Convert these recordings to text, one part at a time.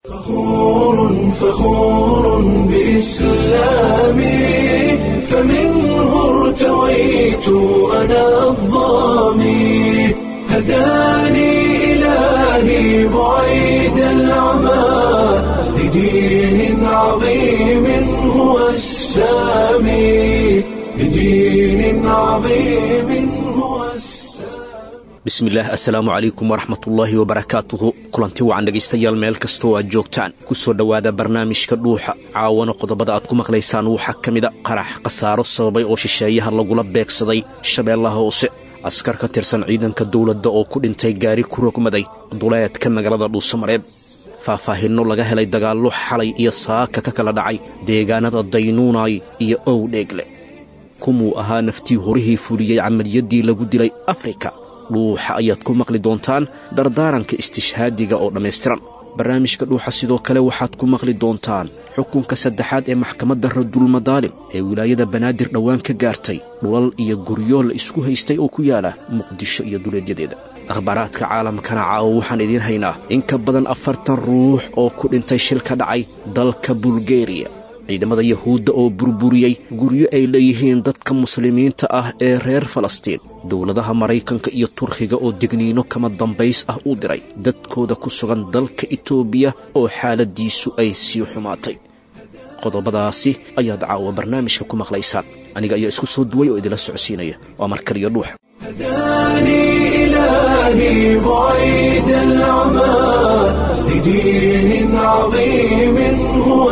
فخور فخور بإسلامي فمنه ارتويت أنا الظامي هداني إلهي بعيد العمى لدين عظيم هو السامي لدين عظيم هو السامي bismillaah assalaamu calaykum waraxmatullaahi wabarakaatuhu kulanti wacan dhegaystayaal meel kastoo aad joogtaan ku soo dhowaada barnaamijka dhuuxa caawana qodobada aad ku maqlaysaan waxaa ka mida qarax khasaaro sababay oo shisheeyaha lagula beegsaday shabeellaha hoose askar ka tirsan ciidanka dowladda oo ku dhintay gaari ku rogmaday duleedka magaalada dhuusamareeb faahfaahinno laga helay dagaallo xalay iyo saaka ka kala dhacay deegaanada daynuunay iyo owdheegle kumuu ahaa naftii horihii fuliyey camaliyaddii lagu dilay afrika dhuuxa ayaad ku maqli doontaan dardaaranka istishhaadiga oo dhammaystiran barnaamijka dhuuxa sidoo kale waxaad ku maqli doontaan xukunka saddexaad ee maxkamadda radulmadaalim ee wilaayada banaadir dhowaan ka gaartay dhulal iyo guryo la isku haystay oo ku yaala muqdisho iyo duleedyadeeda akhbaaraadka caalamkana caawo waxaan idiin haynaa in ka badan afartan ruux oo ku dhintay shil ka dhacay dalka bulgeriya ciidamada yahuudda oo burburiyey guryo ay leeyihiin dadka muslimiinta ah ee reer falastiin dowladaha maraykanka iyo turkiga oo degniino kama dambays ah u diray dadkooda ku sugan dalka itoobiya oo xaaladiisu ay sii xumaatay qodobadaasi ayaad caawa barnaamijka ku maqlaysaan aniga ayaa isku soo duway oo idinla socodsiinaya waa markaliyo dhuuxa هداني إلهي بعيد العمى لدين عظيم هو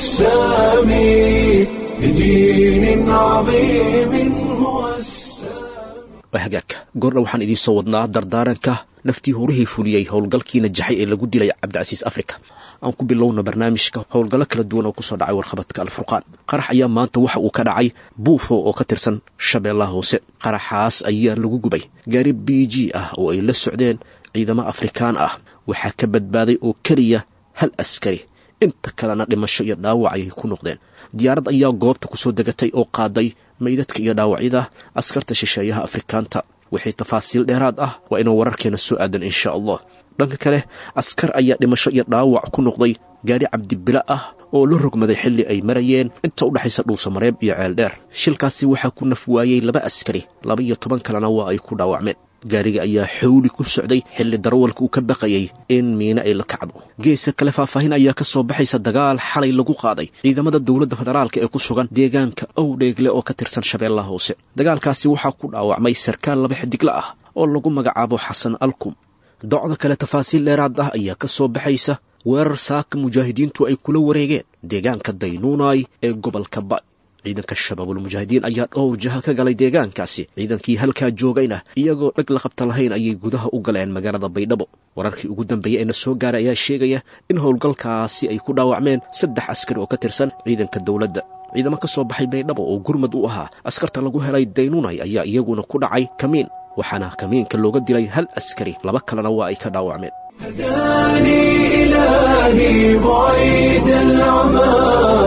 السامي لدين عظيم هو السامي waa hagaag goordha waxaan idiin soo wadnaa dardaaranka naftii horihii fuliyey howlgalkii najaxay ee lagu dilay cabdicasiis afrika aan ku bilowna barnaamijka howlgallo kala duwan oo kusoo dhacay warqabadka alfurqaan qarax ayaa maanta waxa uu ka dhacay buufo oo ka tirsan shabeellaha hoose qaraxaas ayaa lagu gubay gaari b g ah oo ay la socdeen ciidamo afrikaan ah waxaa ka badbaaday oo keliya hal askari inta kalena dhimasho iyo dhaawac ayay ku noqdeen diyaarad ayaa goobta ku soo degatay oo qaaday maydadka iyo dhaawacyada askarta shisheeyaha afrikaanta wixii tafaasiil dheeraad ah waa inuu wararkeena soo aadan insha allah dhanka kale askar ayaa dhimasho iyo dhaawac ku noqday gaari cabdibila ah oo la rogmaday xilli ay marayeen inta u dhexaysa dhuusamareeb iyo ceeldheer shilkaasi waxaa ku naf waayey laba askari laba iyo toban kalena waa ay ku dhaawacmeen gaariga ayaa xawli ku socday xilli darawalka uu ka baqayay in miine ay la kacdo geeska kale faahfaahin ayaa ka soo baxaysa dagaal xalay lagu qaaday ciidamada dowladda federaalka ee ku sugan deegaanka owdheegle oo ka tirsan shabeellaha hoose dagaalkaasi waxaa ku dhaawacmay sarkaal laba xidigla ah oo lagu magacaabo xasan alkum docda kale tafaasiil dheeraad ah ayaa ka soo baxaysa weerar saaka mujaahidiintu ay kula wareegeen deegaanka daynuunay ee gobolka ba ciidanka shabaabulmujaahidiin ayaa dhowr jaha ka galay deegaankaasi ciidankii halkaa joogayna iyagoo dheg la qabta lahayn ayay gudaha u galeen magaalada baydhabo wararkii ugu dambeeyey ee na soo gaaray ayaa sheegaya in howlgalkaasi ay ku dhaawacmeen saddex askari oo ka tirsan ciidanka dowladda ciidamo ka soo baxay baydhabo oo gurmad u ahaa askarta lagu helay daynunay ayaa iyaguna ku dhacay kamiin waxaana kamiinka looga dilay hal askari laba kalena waa ay ka dhaawacmeen هداني إلهي بعيد العمى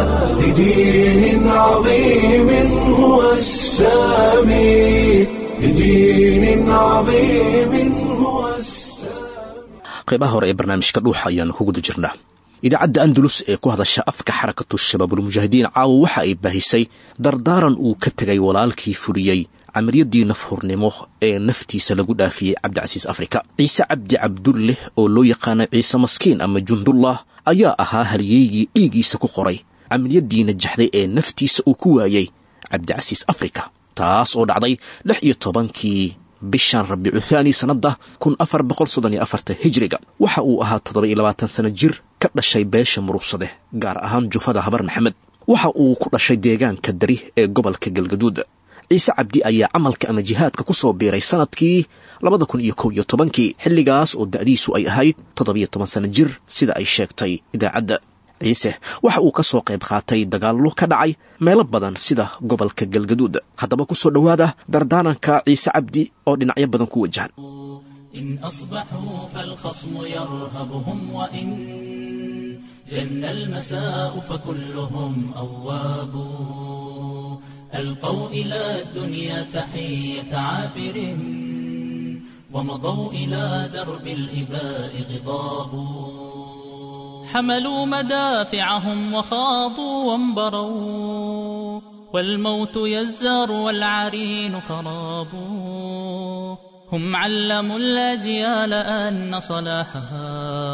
لدين عظيم هو السامي لدين عظيم هو السامي qaybaha hore ee barnaamijka dhuuxa ayaanu ku guda jirnaa idaacadda andalus ee ku hadasha afka xarakatu shabaabulmujaahidiin caawa waxa ay baahisay dardaaran uu ka tegay walaalkii fuliyey camaliyadii nafhurnimo ee naftiisa lagu dhaafiyey cabdicasiis afrika ciise cabdi cabdulleh oo loo yaqaana ciise maskiin ama jundullah ayaa ahaa halyeygii dhiiggiisa ku qoray camaliyadii najaxday ee naftiisa uu ku waayey cabdicasiis afrika taas oo dhacday lix iyo tobankii bishan rabiicu thaani sannadda kun afar boqol soddon iyo afarta hijriga waxa uu ahaa toddoba iyo labaatan sano jir ka dhashay beesha murugsade gaar ahaan jufada habar maxamed waxa uu ku dhashay deegaanka dari ee gobolka galgaduud ciise cabdi ayaa camalka ama jihaadka ku soo biiray sanadkii labada kun iyo kow iyo tobankii xilligaas oo da'diisu ay ahayd toddobiyo toban sano jir sida ay sheegtay idaacadda ciise waxa uu ka soo qayb qaatay dagaallo ka dhacay meelo badan sida gobolka galgaduud haddaba ku soo dhowaada dardaaranka ciise cabdi oo dhinacyo badan ku wajahan إن أصبحوا فالخصم يرهبهم وإن جن المساء فكلهم أواب ألقوا إلى الدنيا تحية عابر ومضوا إلى درب الإباء غضاب حملوا مدافعهم وخاضوا وانبروا والموت يزار والعرين خراب هم علموا الأجيال أن صلاحها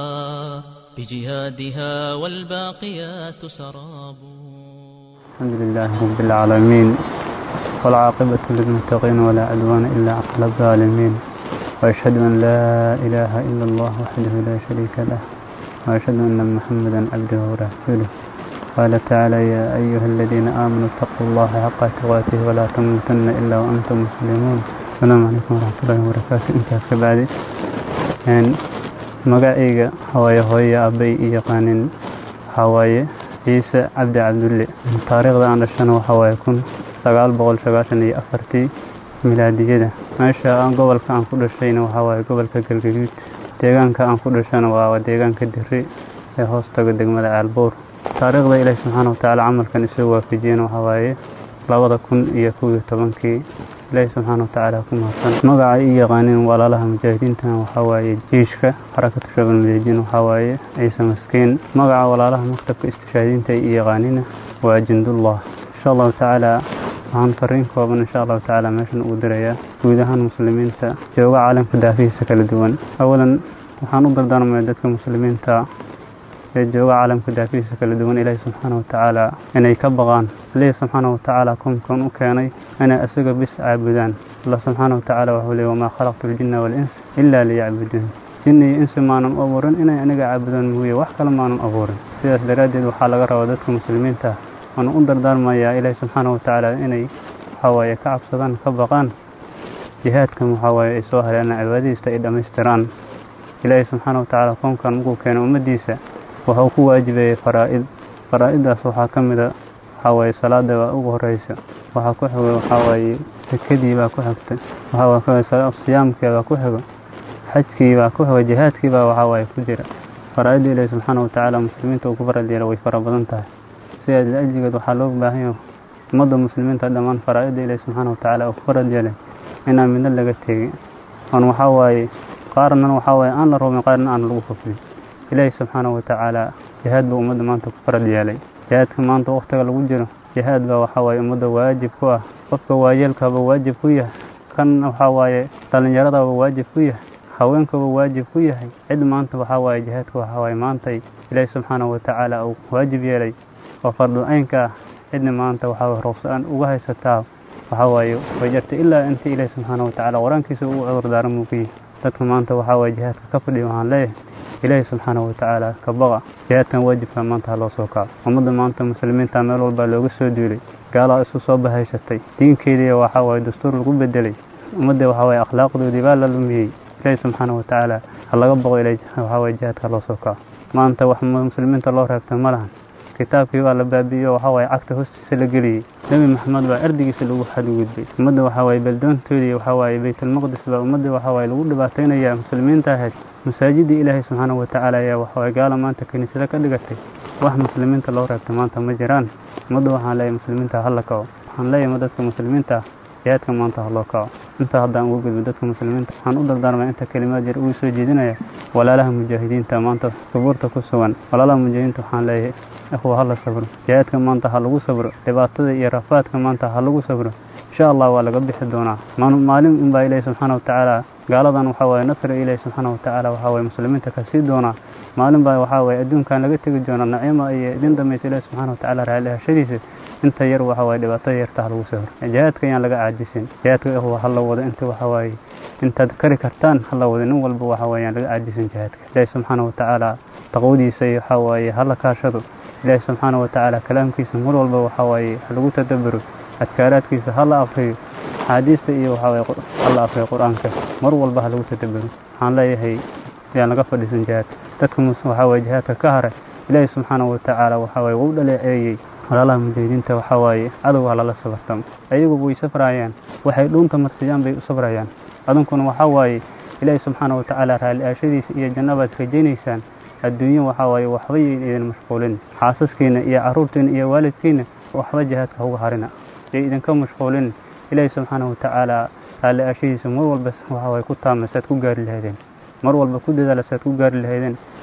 بجهادها والباقيات سراب الحمد لله رب العالمين والعاقبة للمتقين ولا عدوان إلا على الظالمين وأشهد أن لا إله إلا الله وحده لا شريك له وأشهد أن محمدا عبده ورسوله قال تعالى يا أيها الذين آمنوا اتقوا الله حق تقاته ولا تموتن إلا وأنتم مسلمون السلام عليكم ورحمة الله وبركاته intaas ka bacdi magacayga hawaaye hooye abbay i yaqaanin waxaa waaye ciise cabdi cabdulle taariikhda aan dhashana waxaa waaye kun sagaal boqol sagaashan iyo afartii milaadiyada meesha aan gobolka aan ku dhashayna waxaa waaye gobolka galgaduud deegaanka aan ku dhashana waa deegaanka diri ee hoos taga degmada caalbuur taariikhda ilaahi subxaana watacaala camalkan isoo waafajiyena waxaa waaye labada kun iyo kow iyo tobankii ilaahi subxaana watacaala ku mahadsan magaca i yaqaanin walaalaha mujaahidiintana waxaa waaye jiishka xarakatu shabal mujaahidiin waxaa waaye ciise maskiin magaca walaalaha maktabka istishaadiinta i yaqaanina waa jindullah insha allahu tacaala waxaan fariin kooban insha allahu tacaala meeshan ugu dirayaa guud ahaan muslimiinta jooga caalamka daafihiisa kala duwan awalan waxaan u dardaarmaya dadka muslimiinta ee jooga caalamka daafihiisa kala duwan ilaahi subxaana watacaala inay ka baqaan ilaahi subxaana watacaala kunkan u keenay inay isaga bis caabudaan allah subxaana watacaala wuxuu leey wamaa khalaqtu ljinna waalins ilaa liyacbuduun jinni iyo insi maanan u abuurin inay aniga caabudaan mooye wax kale maanan abuurin sidaas daraaddeed waxaa laga rabaa dadka muslimiinta waana u dardaarmayaa ilaahi subxaana watacaala inay waxawaaye ka cabsadaan ka baqaan jihaadkan waxawaaye ay soo haleena cibaadadiista ay dhammaystiraan ilaahi subxaana watacaala koonkan markuu keena ummaddiisa wuxuu ku waajibeeyey faraa'id faraa'iddaas waxaa ka mida waxawaaye salaada baa ugu horeysa waxaa ku xigo waxawaaye sakadii baa ku xigta waxaa siyaamkii baa ku xigo xajkii baa ku xigo jihaadkii baa waxawaaye ku jira faraa'idda ilaahi subxaana watacaala muslimiinta uu ku farad yeela way fara badan tahay sidaas la-ajligeed waxaa loo baahan yahay ummadda muslimiinta dhammaan faraa'idda ilaahi subxaana watacaala uu ku farad yeelay inaan midna laga tegin oon waxaa waaye qaarnan waxaa waaye aan la rumin qaarna aan lagu kufrin ilaahi subxaana watacaala jihaad buu ummadda maanta ku farad yeelay jihaadka maanta wakhtiga lagu jiro jihaad baa waxaa waaye ummadda waajib ku ah qofka waayeelkaba waajib ku yahay kan waxaa waaye dhallinyaradaba waajib ku yahay haweenkaba waajib ku yahay cid maanta waxaa waaye jihaadka waxaa waaye maantay ilaahi subxaana watacaala uu waajib yeelay oo fardu aynka ah cidna maanta waxaa waye roobsa-aan uga haysataa waxaa waaye way jartay ilaa intii ilaahi subxaana watacaala qur-aankiisa ugu cudurdaara muuqiyi dadka maanta waxaa waaye jihaadka ka fadhiya waxaan leeyahay ilaahi subxaana watacaala ka baqa jihaadkan waajibka maanta ha loo soo kaco ummadda maanta muslimiinta meel walbaa looga soo duulay gaalaa isu soo bahaysatay diinkeedii waxaa waaye dastuur lagu bedelay ummadda waxaa waaye akhlaaqdoodii baa la lumiyey ilaahi subxaana watacaala ha laga baqo ilaa waxaa waaye jihaadka loo soo kaco maanta wax muslimiinta loo reebta ma lahan kitaabkii baa la baabi'iyo waxaa waaye cagta hoostiisa la geliyey nebi maxamed baa erdigiisa lagu xadgudbay ummadda waxaa waaye baldoontoodii waxaa waaye baytulmaqdis baa ummadda waxaa waaye lagu dhibaataynaya muslimiinta ahayd masaajidii ilaahay subxaana watacaala ayaa waxawaaye gaala maanta kiniisado ka dhigatay wax muslimiinta loo reebtay maanta ma jiraan ummadda waxaan leeyahay muslimiinta hala kaco waxaan leeyahay dadka muslimiinta jihaadka maanta ha loo kaco intaa haddaan uga gudbo dadka muslimiinta waxaan u dardaarmaya inta kelimaad yar ugu soo jeedinaya walaalaha mujaahidiinta maanta subuurta ku sugan walaalaha mujaahidiinta waxaan leeyahay ikhwa hala sabro jihaadka maanta ha lagu sabro dhibaatada iyo rafaadka maanta ha lagu sabro insha allah waa laga bixi doonaa maalin unbaa ilaahi subxaana watacaala gaaladan waxaa waaye nasriga ilaahi subxaana watacaala waxaa waaye muslimiinta ka sii doonaa maalin baa waxaa waaye adduunkan laga tegi doonaa naciima iyo idin dambaysa ilaahi subxaana watacaala raallihashadiisa inta yar waxaa waaye dhibaatada yarta ha lagu sabro jihaadka ayaan laga caajisin jihaadka ikhwa ha la wado inta waxaa waaye intaad kari kartaan ha la wado nin walba waxaa waaye aan laga caajisin jihaadka ilaahi subxaana watacaala taqwadiisa iyo waxaa waaye ha la kaashado ilaahi subxaana watacaala kalaamkiisa mar walba waxaa waaye ha lagu tadaburo adkaaraadkiisa ha la akriyo axaadiista iyo waxaa waaye ha la akriyo qur-aanka mar walba ha lagu tadaburo waxaan leeyahay yaan laga fadhiisan jihaadka dadka waxaa waaye jihaadka ka haray ilaahi subxaana watacaala waxaa waaye wuu dhaleeceeyey walaalaha mujaahidiinta waxaa waaye cadow ha lala sabartamo ayagu way safrayaan waxay dhuunta marsiyaan bay u sabrayaan adunkuna waxaa waaye ilaahi subxaana watacaala raalli aashadiisa iyo jannabaad rajaynaysaan adduunyo waxaa waaye waxba yayn idin mashquulin xaasaskiina iyo carruurtiina iyo waalidkiina waxba jihaadka hauga harina yay idinka mashquulin ilaahi subxaana watacaala raalli aashadiisa mar walba waxaa waaye ku taama saad ku gaari lahaydeen mar walba ku dadaala saad ku gaari lahaydeen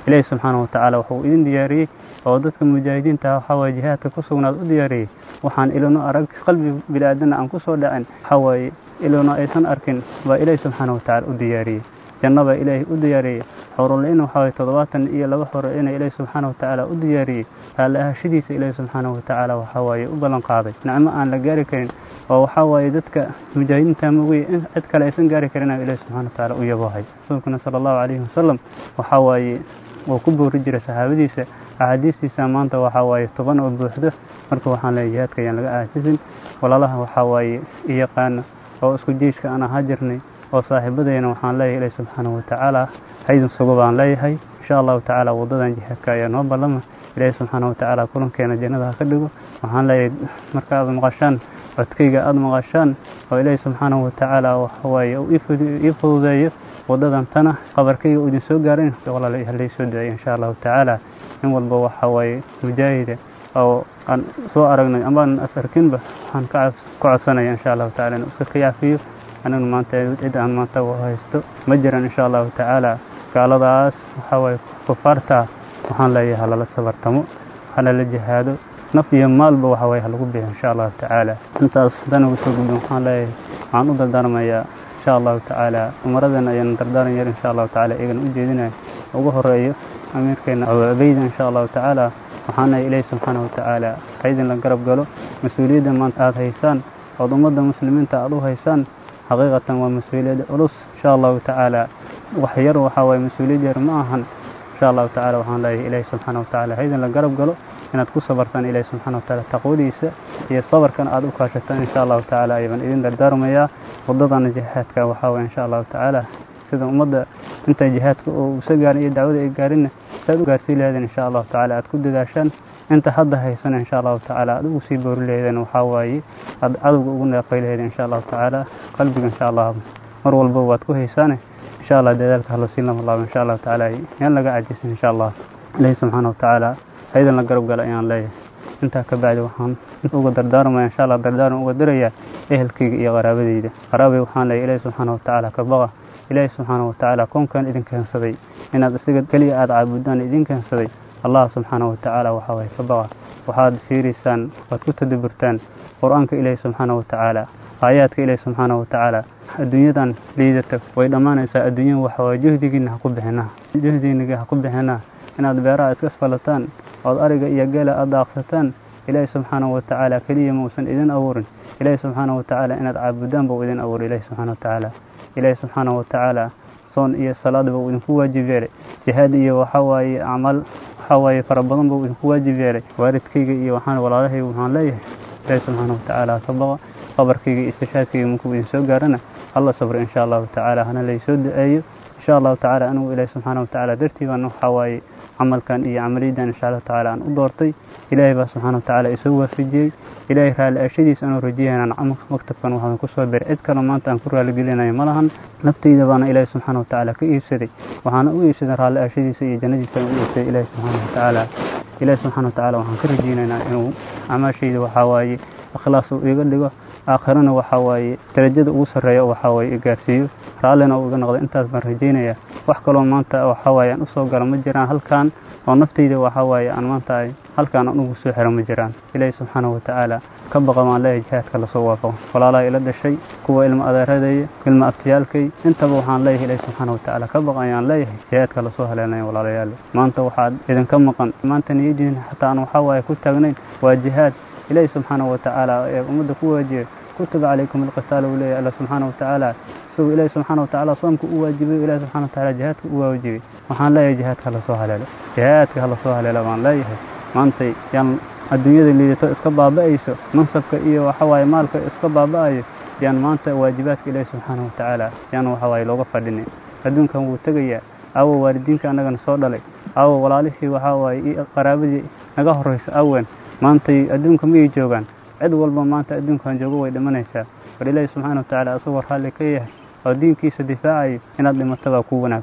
ilaahi subxaana wa tacaala wuxuu idin diyaariyey oo dadka mujaahidiinta waxaa waaye jihaadka ku sugnaad u diyaariyey waxaan ilino arag qalbi bini'aadana aan ku soo dhacin waxaa waaye ilino aysan arkin baa ilaahi subxaana wa tacaala u diyaariyey janno baa ilaahay u diyaariyey xorolin waxaa waye toddobaatan iyo laba xoro ina ilaahi subxaana wa tacaala u diyaariyey raalli ahashadiisa ilaahi subxaana wa tacaala waxaa waaye u ballan qaaday nicmo aan la gaari karin oo waxaa waaye dadka mujaahidiinta mogey in cid kale aysan gaari karin ilaahi subxana wa tacaala u yaboohay rasuulkuna sala allahu calayhi wasalam waxaa waaye wuu ku boori jiray saxaabadiisa axaadiistiisa maanta waxaa waaye toban oo buuxdo marka waxaan leeyahay jihaadka ayaan laga aajisin walaalaha waxaa waaye i yaqaana oo isku jeiska aan ahaa jirnay oo saaxiibadayna waxaan leeyahay ilaahi subxaana wa tacaala haydin sugo baan leeyahay insha allahu tacaala waddadan jihaadka ayaa noo ballama ilaahi subxaana wa tacaala kulankeena jannada ha ka dhigo waxaan leeyahay marka aad maqashaan codkayga aada maqashaan oo ilaahi subxaana wa tacaala waxawaaye uu ii fududeeyo waddadan tana qabarkayga uu idin soo gaarin walaala halay soo duceeyo insha allahu tacaala in walba waxa waaye mujaahida oo aan soo aragnay amaan as arkinba waxaan ka codsanaya insha allahu tacala inuu iska kayaafiyo anigu maanta cid aan maanta haysto ma jiran insha allahu tacaala gaaladaas waxaa waaye kufaarta waxaan leeyahay halala sabartamo halala jihaado naf iyo maalba waxa waaye halagu bixiyo insha allahu tacaala intaas haddaan ugu soo gudbin waxaan leeyahay waxaan u dardaarmayaa insha allahu tacaala umaradeenna ayaan dardaaran yar insha allahu tacaala iyagana u jeedinaya ugu horeeyo amiirkeena abeyda insha allahu tacaala waxaana ilaahi subxaana wa tacaala haydin la garab galo mas-uuliyadda maanta aada haysaan ood ummadda muslimiinta aada u haysaan xaqiiqatan waa mas-uuliyad culus insha allahu tacaala wax yar waxaa waaye mas-uuliyad yar ma ahan insha allahu tacaala waxaan leeyahay ilaahi subxaana wa tacaala haydin la garab galo inaad ku sabartaan ilaahi subxaana wa tacaala taqwadiisa iyo sabarkan aada u kaashataan insha allahu tacaala ayaan idin dardaarmayaa waddadana jihaadka waxaa waye insha allahu tacaala sida ummadda inta jihaadka oo usa gaarin iyo dacwada ay gaarinna saad u gaarsii lahaydeen insha allahu tacaala aad ku dadaashaan inta hadda haysana insha allahu tacaala aad ugu sii boori lahaydeen waxaa waaye aad cadowga ugu neeqay lahaydeen insha allahu tacaala qalbiga insha allah mar walba waad ku haysaane insha allah dadaalka hallo siin lama laabo insha allahu tacaala yaan laga cajisin insha allah ilaahi subxaana wa tacaala haydan la garab gala ayaan leeyahay intaa ka bacdi waxaan uga dardaarmaya insha allah dardaaran uga dirayaa ehelkayga iyo qaraabadayda qaraabay waxaan leeyahay ilaahi subxaana wa tacaala ka baqa ilaahi subxaana wa tacaala koonkan idin keensaday inaad isaga keliya aada caabudaan idin keensaday allah subxaana wa tacaala waxaa waye ka baqa waxaad fiiriysaan waad ku tadaburtaan qur-aanka ilaahi subxaana wa tacaala aayaadka ilaahi subxaana wa tacaala adduunyadan liidata way dhammaanaysaa adduunyada waxa waye juhdigiina ha ku bixinaa juhdigiina ha ku bixinaa inaad beeraha iska asfalataan ood ariga iyo geela aad daaqsataan ilaahi subxaana wa tacaala keliya mausan idin abuurin ilaahi subxaana wa tacaala inaad caabudaan buu idin abuuray ilaahi subxaana wa tacaala ilaahi subxaana wa tacaala soon iyo salaadba uu idinku waajib yeelay jihaad iyo waxaa waaye acmaal waxaa waaye fara badan buu idinku waajib yeelay waalidkayga iyo waxaan walaalahayga waxaan leeyahay ilaahi subxaana wa tacaala ka baqa qabarkayga iyo istishaadkayga markuu idin soo gaarana alla sabro insha allahu tacaala hana laysoo duceeyo insha allahu tacaala anigu ilaahi subxaana wa tacaala dartii baan waxaa waaye camalkan iyo camaliyaddan insha allahu tacaala aan u doortay ilaahay baa subxaana wa tacaala isoo waafajiyey ilaahay raalli ashadiisa anuu rajayaynaan maktabkan waxaan ku soo biray cid kale maanta aan ku raaligelinayo ma lahan naftayda baana ilaahay subxaana wa tacaala ka iibsaday waxaana u iibsaday raalli ashadiisa iyo jannadiisa aan u iibsaday ilaahay subxaana wa tacaala ilaahay subxaana wa tacaala waxaan ka rajaynaynaa inuu camaashayda waxaa waaye ikhlaas uu iga dhigo aakhirana waxaa waaye darajada ugu sarreeya waxaa waaye i gaarsiiyo raallina uu iga noqdo intaas baan rajaynayaa wax kaloo maanta waxaa waaye aan usoo galo ma jiraan halkan oo naftayda waxaa waaye aan maanta ay halkaan aan ugu soo xiro ma jiraan ilaahi subxaana wa tacaala ka baqa maan leeyahay jihaadka lasoo waafaqo walaalaha ila dhashay kuwa ilma adeeradaya ilma aftiyaalkay intaba waxaan leeyahay ilaahi subxaana wa tacaala ka baqa ayaan leeyahay jihaadka lasoo haleelnaya walaalayaal maanta waxaad idinka maqan maanta niyadiin xataa aan waxaa waaye ku taagnayn waa jihaad ilaahi subxaana wa tacaala ee ummadda ku waajiyay kutiba calaykum alqitaal uu leeyahay alla subxaana wa tacaala isagoo ilaahi subxaana wa tacaala soomka u waajibay ilahi subxana wa tacaala jihaadka u waajibay waxaan leeyahay jihaadka hala soo haleelo jihaadka hala soo haleelo baan leeyahay maantay yaan adduunyada liidato iska baaba'ayso mansabka iyo waxa waaye maalka iska baaba'ayo yaan maanta waajibaadka ilaahi subxaana wa tacaala yaan waxa waaye looga fadhinay adduunkan wuu tegayaa aawo waalidiinka annagana soo dhalay aawo walaalihii waxaa waaye iyo qaraabadii naga horraysa awen maantay adduunka miyay joogaan cid walba maanta adduunkan joogo way dhimanaysaa war ilaahi subxaana wa tacaala asagoo raalli ka yahay oo diinkiisa difaacayo inaad dhimato baa kuu wanaagsan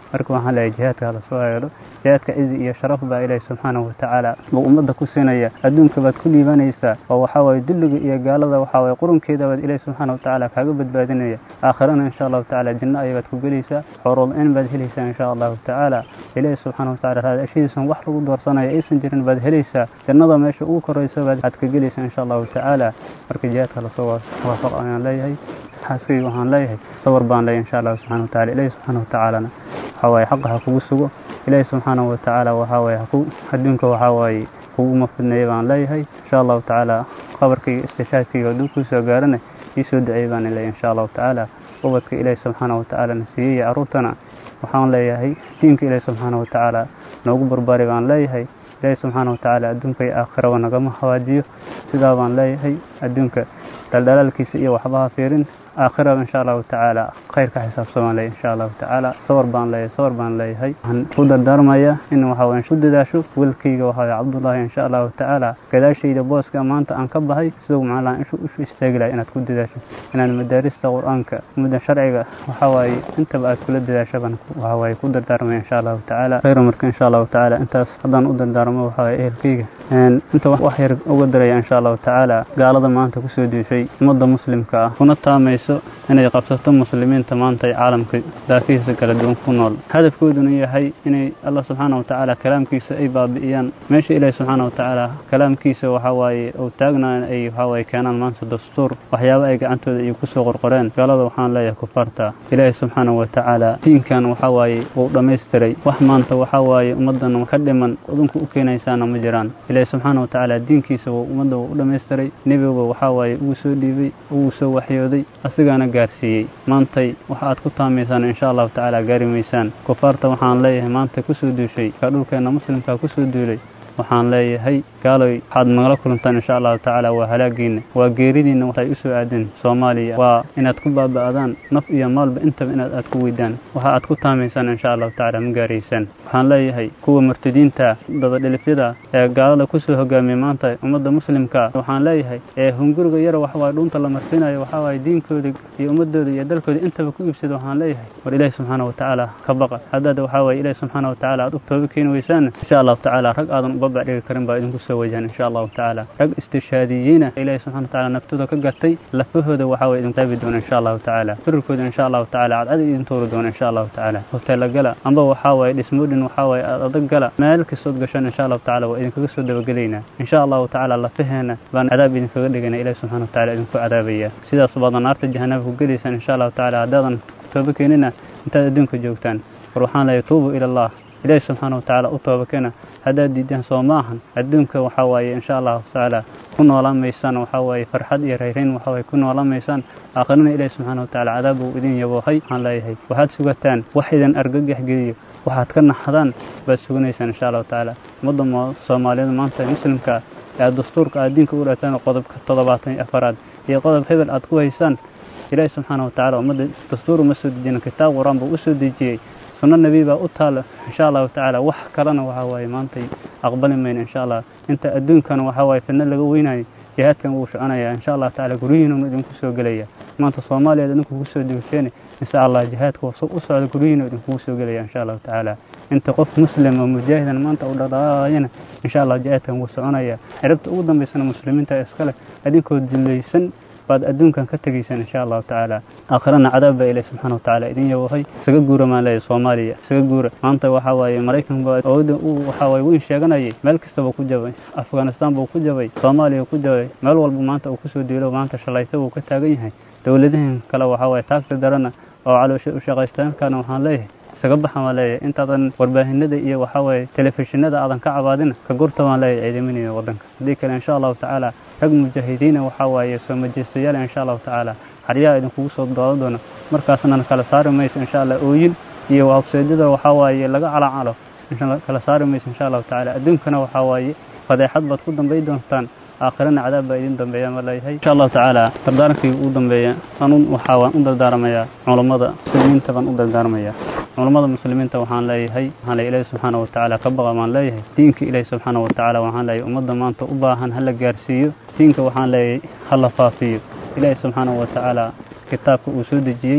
marka waxaan leeyahay jihaadka hala soo eego jihaadka cizi iyo sharaf baa ilaahi subxaanahu watacaala buu ummadda ku siinaya adduunka baad ku liibanaysaa oo waxaa waaye dulliga iyo gaalada waxaa waaye qurunkeeda baad ilaahi subxaana watacaala kaaga badbaadinaya aakhirana insha allahu tacaala janno ayabaad ku gelaysaa xoorool-in baad helaysaa insha allahu tacaala ilaahi subxaana watacaala raadashadiisan wax lagu doorsanayo aysan jirin baad helaysaa jannada meesha ugu korayso baad aad ka gelaysaa insha allahu tacaala marka jihaadka lasoo waafaq ayaan leeyahay xaaskayga waxaan leeyahay sawir baan leeyahay insha allahu subxana wataala ilaahi subxaana watacaalana waxaa waaye xaqa ha kugu sugo ilaahi subxaanahu watacaala waxaa waaye haku adduunka waxaa waaye kuguma fidneeya baan leeyahay insha allahu tacaala qabarkayga istishaadkayga hadduu kuu soo gaarana ii soo duceey baan leeyahay insha allahu tacaala ubadka ilaahi subxaanahu watacaala na siiyey iyo carruurtana waxaan leeyahay diinka ilaahi subxaanahu watacaala noogu barbaari baan leeyahay ilaahi subxaana watacaala adduunka iyo aakhiraba nagama hawaajiyo sidaa baan leeyahay adduunka daldalaalkiisa iyo waxbaha fiirin aakhiraba insha allahu tacaala khayrka xisaabsamaan leeyahay insha allahu tacaala sawar baan leeyahay sawar baan leeyahay waxaan ku dardaarmayaa in waxa waye ku dadaasho wiilkayga waxa waye cabdullaahi insha allahu tacaala gadaashayda booska maanta aan ka baxay siduu macnaha ishu ishu istaagi lahay inaad ku dadaasho inaad madaarista qur-aanka mudda sharciga waxa waaye intaba aad kula dadaasho baan waxa waaye ku dardaarmaya insha allahu tacaala khayra marka insha allahu tacaala intaas haddaan u dardaarmo waxa waaye ehelkayga inta wax yar uga daraya insha allahu tacaala gaalada maanta kusoo diishay ummadda muslimka ah kuna taamayso inay qabsato muslimiinta maanta ay caalamka daafihiisa kala duwan ku nool hadafkooduna yahay inay allah subxaana watacaala kalaamkiisa ay baabi'iyaan meesha ilaahi subxaana watacaala kalaamkiisa waxa waaye uu taagnaan ay waxa waaye keenaan maanta dastuur waxyaabo ay gacantooda iyo kusoo qorqoreen gaalada waxaan leeyahay kufaarta ilaahi subxaana watacaala diinkan waxa waaye wuu dhammaystiray wax maanta waxa waaye ummaddan ka dhiman udunka u keenaysaana ma jiraan ilaahi subxaana watacaala diinkiisa wuu ummadda wuu u dhammaystiray nebiga waxa waaye ugu soo dhiibay ugu soo waxyooday asigaana gaarsiiyey maantay waxa aad ku taamaysaan insha allahu tacaala gaari maysaan kufaarta waxaan leeyahay maanta kusoo duushay kaa dhulkeenna muslimkaa kusoo duulay waxaan leeyahay gaaloy waxaad nagala kulantaan insha allahu tacaala waa halaagiinna waa geeridiinna waxay u soo aadeen soomaaliya waa inaad ku baaba'daan naf iyo maalba intaba inaad aad ku weydaan waxa aad ku taamaysaan insha allahu tacaala ma gaaraysaan waxaan leeyahay kuwa murtadiinta dabadhilifyada ee gaalada kusoo hogaamiyay maanta ummadda muslimka waxaan leeyahay ee hunguriga yara waxawaaye dhuunta la marsiinayo waxawaaye diinkooda iyo ummadooda iyo dalkooda intaba ku iibsada waxaan leeyahay war ilaahi subxaana watacaala ka baqa haddaad waxawaaye ilaahi subxaana watacaala aad u tooba keeni weysaan insha allahu tacaala rag aadan ubabac dhigi karin baa idinku soo wajahan insha allahu tacaala rag istishaadiyiina ilaahi subxana watacaala naftooda ka gatay lafahooda waxawaaye idinku taabi doona insha allahu tacaala firarkooda insha allahu tacaala cadcad idin tuuri doona insha allahu tacaala hoteela gala amba waxawaaye dhismoodhin waxawaaye aad adag gala meel kastood gashaan insha allahu tacaala waa idinkaga soo dabagelaynaa insha allahu tacaala lafaheena baan cadaab idinkaga dhigana ilahi subxana watacaala idinku cadaabaya sidaas baad naarta jahanaba ku gelaysaan insha allahu tacaala haddaadan tooba keenina intaad adduunka joogtaan war waxaan leeyahay tuubu ila allah ilaahi subxaana watacaala u tooba keena haddaad diidaan soo ma ahan adduunka waxaa waaye insha allahu tacaala ku noolaan maysaan waxaa waaye farxad iyo rayrayn waxaa waaye ku noolaan maysaan aakhirina ilaahi subxaana watacaala cadaab uu idin yaboohay waxaan leeyahay waxaad sugataan wax idin argagax geliyo waxaad ka naxdaan baad suganaysaan insha allahu tacaala ummadda soomaaliyada maanta ee muslimka ee dastuurka aad diinka u dhaataan qodobka toddobaatan iyo afaraad iyo qodob hebel aad ku haysaan ilaahi subxaana watacaala ummadda dastuur uma soo dejinin kitaab qur-aan buu u soo dejiyey sunno nebi baa u taala insha allahu tacaala wax kalena waxaa waaye maantay aqbali mayna insha allah inta adduunkana waxaa waaye fidno laga weynayo jihaadkan wuu soconayaa insha allah tacaala guryihiinuna idinku soo gelaya maanta soomaaliyaad idinku kugu soo degasheen insha allah jihaadka u socda guryihiina idinkugu soo gelaya insha allahu tacaala inta qof muslim oo mujaahidan maanta u dhaqaaqayana insha allah jihaadkan wuu soconaya cirabta ugu dambaysana muslimiinta iskale idinkoo dillaysan baad adduunkan ka tegaysaan insha allahu tacaala aakhirana cadaab baa ilahi subxaana watacaala idin yawahay isaga guura maan leeyahay soomaaliya isaga guura maanta waxaa waaye maraykan baa awoodda uu waxaa waaye weyn sheeganayay meel kastaba ku jabay afghanistan buu ku jabay soomaaliya ku jabay meel walba maanta uu kusoo diilo maanta shalayta buu ka taagan yahay dowladahan kale waxaa waaye taagta darana oo caloosha u shaqaystaankana waxaan leeyahay isaga baxa baan leeyahay intaadan warbaahinada iyo waxaa waaye telefishinada aadan ka cabaadina ka gurta baan leeyahay ciidaminaya waddanka haddii kale insha allahu tacaala rag mujaahidiina waxaa waaye soo majeystayaal insha allahu tacaala xaryaha idinkugu soo dooda doona markaasna kala saari mayso insha allah ooyin iyo wabseedyada waxaa waaye laga calacalo kala saari mayso insha allahu tacaala adduunkana waxaa waaye fadeexad baad ku dambay doontaan aakhirana cadaab baa idin dambeeya ma leeyahay insha allahu tacaala dardaarankii ugu dambeeya anun waxaa waan u dardaaramayaa culammada muslimiinta baan u dardaarmayaa culammada muslimiinta waxaan leeyahay waxaan leeyahay ilaahi subxaana watacaala ka baqa baan leeyahay diinka ilaahi subxaana watacaala waxaan leeyahay ummadda maanta u baahan ha la gaarsiiyo diinka waxaan leeyahay ha la faafiyo ilaahi subxaana watacaala kitaabka uu soo dejiyey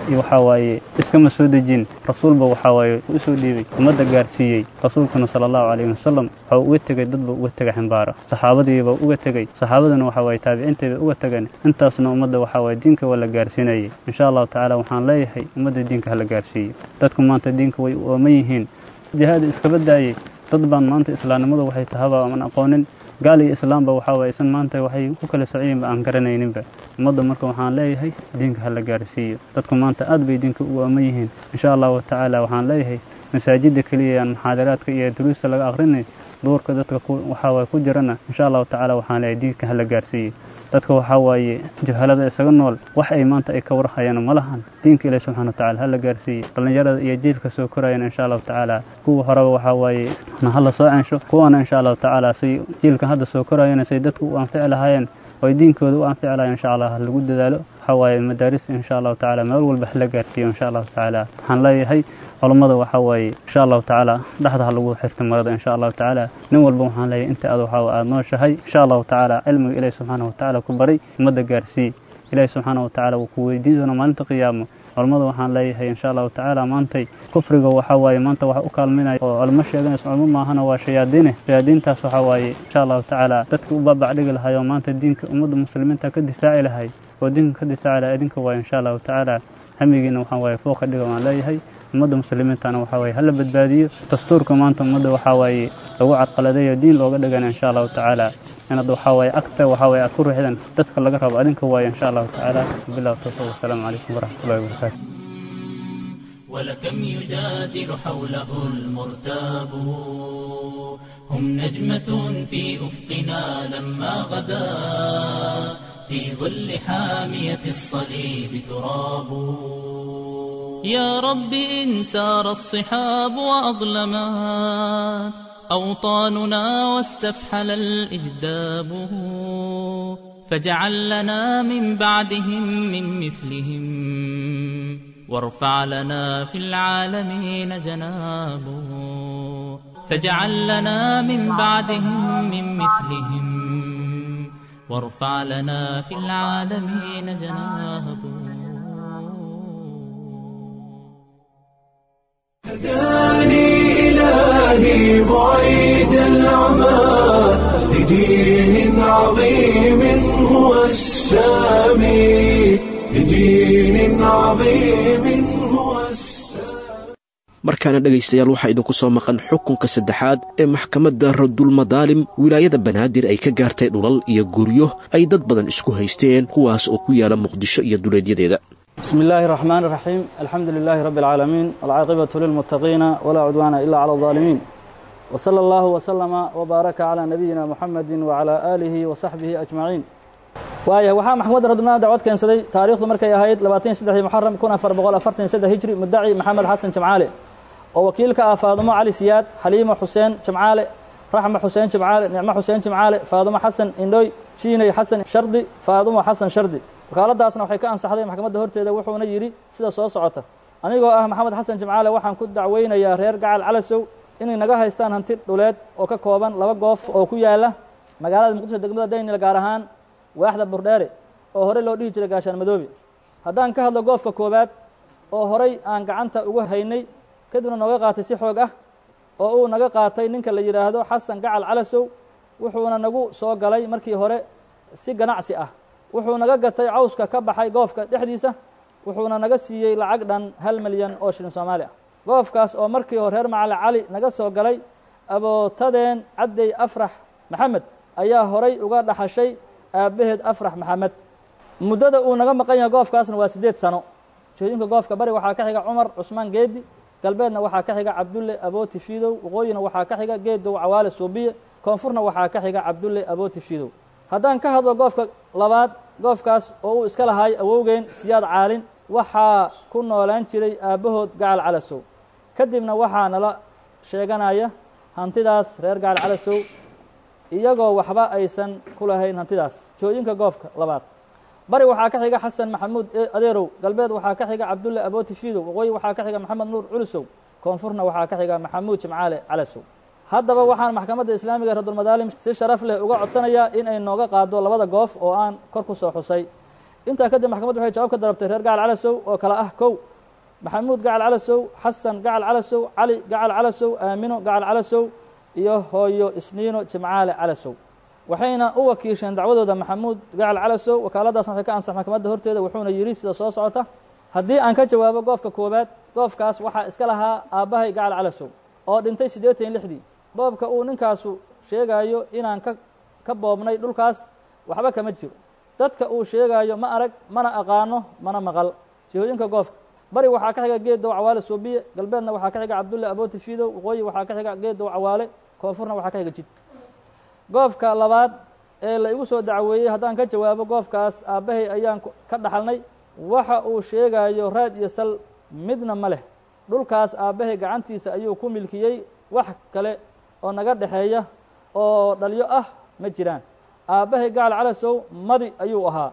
waxaa waaye iskama soo dejin rasuulba waxaa waaye u soo dhiibay ummadda gaarsiiyey rasuulkuna sala allahu calayhi wasalam waxau uga tegey dadba uga tegay ximbaara saxaabadiiba uga tegey saxaabaduna waxaa waaye taabiciintayba uga tegeen intaasna ummadda waxaa waaye diinka waa la gaarsiinayay insha allahu tacaala waxaan leeyahay ummadda diinka hala gaarsiiyo dadku maanta diinka way u ooman yihiin jihaada iskaba daayey dad baan maanta islaamnimadu waxay tahaba aman aqoonin gaal iyo islaamba waxaa waaye isan maanta waxay ku kala sociyinba aan garanayninba ummadda marka waxaan leeyahay diinka hala gaarsiiyo dadku maanta aad bay diinka u ooman yihiin insha allahu tacaala waxaan leeyahay masaajidda keliya aan muxaadaraadka iyo duruusta laga akrinay duurka dadka waxaa waaye ku jirana insha allahu tacaala waxaan leeyahay diinka hala gaarsiiyo dadka waxaa waaye jahalada isaga nool wax ay maanta ay ka warhayaan ma lahan diinka ilahi subxana wa tacala hala gaarsiiye dhallinyarada iyo jiilka soo korayana insha allahu tacaala kuwa horeba waxaa waaye na hala soo censho kuwana insha allahu tacaala say jiilkan hadda soo korayana say dadku u anfici lahaayeen oy diinkooda u anfici lahayen insha allah lagu dadaalo waxaa waaye madaaris insha allahu tacaala meel walba hala gaarsiiyo insha allahu tacaala waxaan leeyahay culammada waxaa waaye insha allahu tacaala dhexda ha lagu xirta marada insha allahu tacaala nin walba waxaan leeyahay inta aad waxaa aad nooshahay insha allahu tacaala cilmiga ilaahi subxaana wa tacaala ku baray ummadda gaarsii ilaahi subxaana wa tacaala wuu ku weydiin doona maalinta qiyaamo culammada waxaan leeyahay insha allahu tacaala maantay kufriga waxaa waaye maanta waxa u kaalminaya oo culimo sheeganaysa culmo maahana waa shayaadiine shayaadiintaas waxaa waaye insha allahu tacaala dadka u baabacdhigi lahay oo maanta diinka ummadda muslimiinta ka difaaci lahay oo diinka ka difaaci lahay idinka waaye insha allahu tacaala hamigiina waxaan waaye fooqa dhiga waan leeyahay ummadda muslimiintana waxaa waaye hala badbaadiyo dastuurka maanta ummadda waxaa waaye lagu cadqaladeeyo diin looga dhigana insha allahu tacaala inaad waxaa waaye agta waxaa waaye aad ku riixdan dadka laga rabo adinka waaye insha allahu tacaala bilah tawfiq wasalaamu calaykum waraxmatullahi wabarakaatu ولكم يجادل حوله المرتاب هم نجمة في أفقنا لما غدا في ظل حامية الصليب تراب يا رب إن سار الصحاب وأظلمات أوطاننا واستفحل الإجداب فاجعل لنا من بعدهم من مثلهم وارفع لنا في العالمين جناب فاجعل لنا من بعدهم من مثلهم وارفع لنا في العالمين جناب هداني إلهي بعيد العمى لدين عظيم هو السامي لدين عظيم هو السامي markaana dhegaystayaal waxaa idinku soo maqan xukunka saddexaad ee maxkamadda radulmadaalim wilaayada banaadir ay ka gaartay dhulal iyo guryo ay dad badan isku haysteen kuwaas oo ku yaala muqdisho iyo duleedyadeeda بسم الله الرحمن الرحيم الحمد لله رب العالمين والعاقبة للمتقين ولا عدوان إلا على الظالمين وصلى الله وسلم وبارك على نبينا محمد وعلى آله وصحبه أجمعين waayahay waxaa maxkamadda radulmada dacwad keensaday taariikhdu markay ahayd labaatan saddexdii muxaram kun afar boqol afartan saddex hijri muddaci maxamed xasan jamcaale oo wakiilka ah faadumo cali siyaad xaliimo xuseen jamcaale raxma xuseen jamcaale nicmo xuseen jamcaale faadumo xasan indhoy jiinay xasan shardi faadumo xasan shardi wakaaladaasna waxay ka ansaxday maxkamadda horteeda wuxuuna yidhi sida soo socota anigoo ah maxamed xasan jamcaale waxaan ku dacweynayaa reer gacal calasow inay naga haystaan hanti dhuleed oo ka kooban laba goof oo ku yaala magaalada muqdisho degmada daynil gaar ahaan waaxda burdheere oo horey loo dhihi jiray gaashaan madoobe haddaan ka hadlo goofka koowaad oo horay aan gacanta ugu haynay kadibna nooga qaatay si xoog ah oo uu naga qaatay ninka la yidhaahdo xasan gacal calasow wuxuuna nagu soo galay markii hore si ganacsi ah wuxuu naga gatay cawska ka baxay goofka dhexdiisa wuxuuna naga siiyey lacag dhan hal milyan oo shilin soomaali ah goofkaas oo markii hore reer macali cali naga soo galay abootadeen caddey afrax maxamed ayaa horay uga dhaxashay aabbaheed afrax maxamed muddada uu naga maqan yahay goofkaasna waa siddeed sano jooyinka goofka bari waxaa ka xiga cumar cusmaan geedi galbeedna waxaa ka xiga cabdulle abooti fiidow waqooyina waxaa ka xiga geedow cawaale suubiye koonfurna waxaa ka xiga cabdulle abooti fiidow haddaan ka hadlo goofka labaad goofkaas oo uu iska lahaay awowgeen siyaad caalin waxaa ku noolaan jiray aabbahood gacal calasow kadibna waxaa nala sheeganaya hantidaas reer gacal calasow iyagoo waxba aysan ku lahayn hantidaas jooyinka goofka labaad bari waxaa ka xiga xasan maxamuud adeerow galbeed waxaa ka xiga cabdulle abooti fiidow waqooyi waxaa ka xiga maxamed nuur culusow koonfurna waxaa ka xiga maxamuud jimcaale calasow haddaba waxaan maxkamadda islaamiga radulmadaalim si sharaf leh uga codsanayaa in ay nooga qaado labada goof oo aan kor ku soo xusay intaa kadib maxkamaddu waxay jawaab ka dalabtay reer gacal calasow oo kale ah kow maxamuud gacal calasow xasan gacal calasow cali gacal calasow aamino gacal calasow iyo hooyo isniino jimcaale calasow waxayna u wakiisheen dacwadooda maxamuud gacal calasow wakaaladaasna waxay ka ansax maxkamadda horteeda wuxuuna yidhi sida soo socota haddii aan ka jawaabo goofka koowaad goofkaas waxaa iska lahaa aabbahay gacal calasow oo dhintay siddeetan iyo lixdii boobka uu ninkaasu sheegaayo inaan ka ka boobnay dhulkaas waxba kama jiro dadka uu sheegaayo ma arag mana aqaano mana maqal jihooyinka goofka bari waxaa ka xiga geedow cawaale suubiye galbeedna waxaa ka xiga cabdulle abooti fiidow waqooyi waxaa ka xiga geedow cawaale koonfurna waxaa ka xiga jid goofka labaad ee la igu soo dacweeyey haddaan ka jawaabo goofkaas aabbahay ayaan ka dhaxalnay waxa uu sheegaayo raad iyo sal midna ma leh dhulkaas aabbahay gacantiisa ayuu ku milkiyey wax kale oo naga dhexeeya oo dhalyo ah ma jiraan aabbahay gacal calasow madi ayuu ahaa